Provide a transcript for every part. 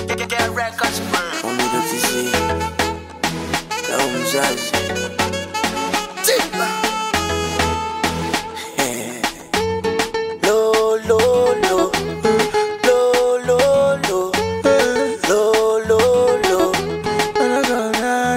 Umidotisi na mzazi Lo, lo, lo. Lo, lo, lo. Lo, lo, lo. Lo, lo,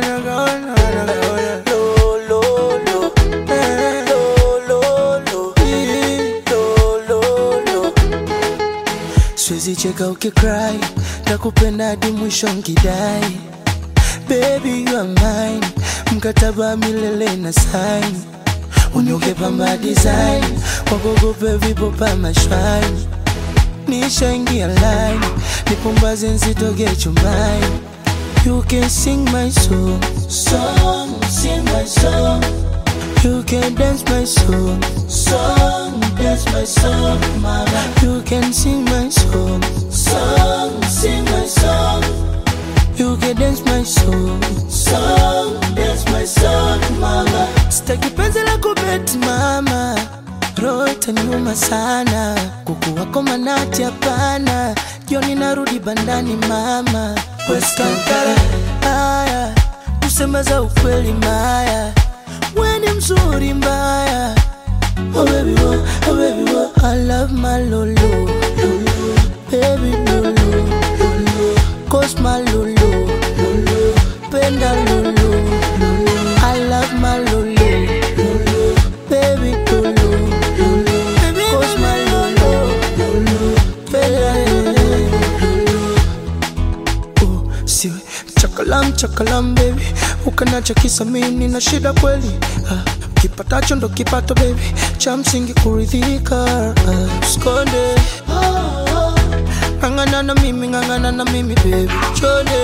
lo. Lo, lo, lo. Lo, lo, lo. Siwezi cheka ukicry nakupenda hadi mwisho nkidai baby you are mine mkataba milele na sign unyuke pamba design wakogope vipopa mashwani nishaingia line nipumbaze nsitoke chumbani you can sing my song song sing my song You can dance my song, song, dance my song, mama. You can sing my song, song, sing my song. You can dance my song, song, dance my song, mama. Sitaki penzi la kubeti mama, roho itaniuma sana. Kuku wako manati hapana, jioni narudi bandani mama. West Kampala, haya tuseme za ukweli maya weni mzuri mbaya oh baby wo, oh baby wo. I love my lolo lolo baby lolo lolo cause my lolo lolo penda lolo lolo I love my lolo lolo baby lolo lolo cause my lolo lolo penda lolo Oh, siwe chakalam chakalam baby ukanacha kisa mimi na shida kweli ah, kipatacho ndo kipato baby cha msingi kuridhika ah, skonde ng'ang'ana na mimi ng'ang'ana na mimi baby chonde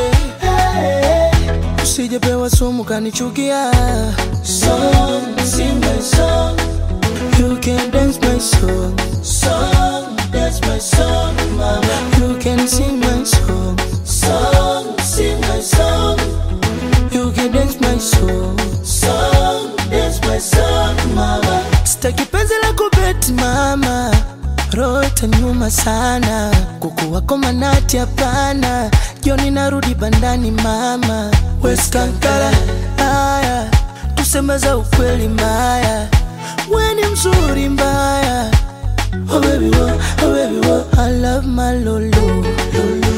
usijepewa sumu kanichukia song, sing my song. You can dance my song, song, dance my song, mama. You can sing my song, song, sing my song. You can dance my song, song, dance my song, mama. Sitaki penzi la kubeti mama, roho itaniuma sana. Kuku wako manati hapana, jioni narudi bandani mama. West Kankara, haya tuseme za ukweli maya, weni mzuri mbaya. Oh baby, wo, oh baby, wo. I love my lolo, lolo.